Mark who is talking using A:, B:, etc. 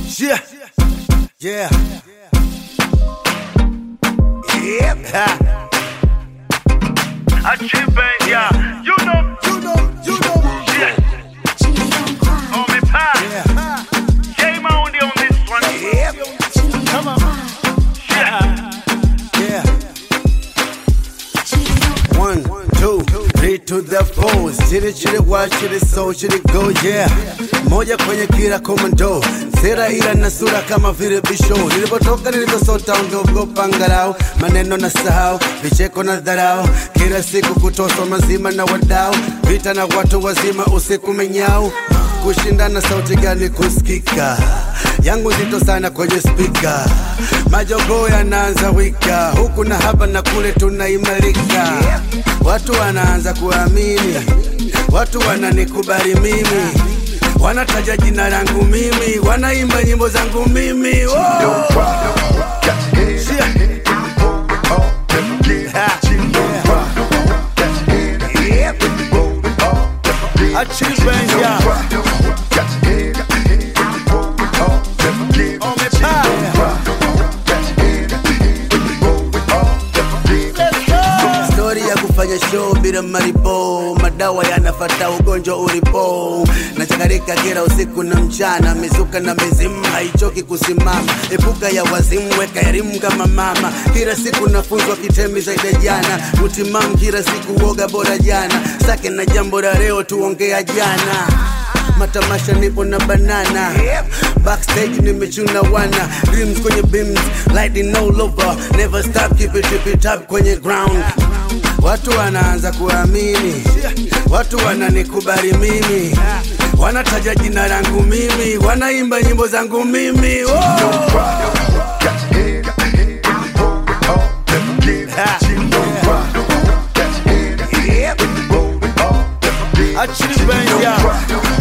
A: Yeah. Yeah. Yep. Ha.
B: Achieve, yeah. You know,
A: You know, you know.
B: yeah. On me pass.
A: Yeah.
B: Game on on this one.
A: Yep. Come on.
B: Yeah.
A: Yeah. One, two, three to the four. Chili chili wa chili so chili go yeah. Moja kwenye kila komando. Sera ila na sura kama vile bisho. Nilipotoka nilivyosota ungeogopa angalau. Maneno na sahau, vicheko na dharau. Kila siku kutoswa mazima na wadau. Vita na watu wazima usiku menyau. Kushindana sauti gani kusikika? yangu nzito sana kwenye spika, majogoo yanaanza wika, huku na hapa na kule tunaimarika, watu wanaanza kuamini, watu wananikubali mimi, wanataja jina langu mimi, wanaimba nyimbo zangu mimi oh. Shia. Ha. Yep. Achieve, yeah. On me Stori ya kufanya show bila maripo, madawa yanafata ugonjwa ulipo. Nachakarika kila usiku na mchana, mizuka na mizimu haichoki kusimama. Epuka ya wazimu, weka elimu kama mama. Kila siku nafunzwa kitemi zaidi ya jana, utimamu kila siku, woga bora jana. Sake na jambo la leo, tuongea jana matamasha nipo na banana backstage nimechuna wana dreams kwenye beams lighting all over never stop keep it, keep it up kwenye ground watu wanaanza kuamini watu wananikubali mimi wanataja jina langu mimi wanaimba nyimbo zangu mimi oh! Ha. Yep. Achieve, yeah.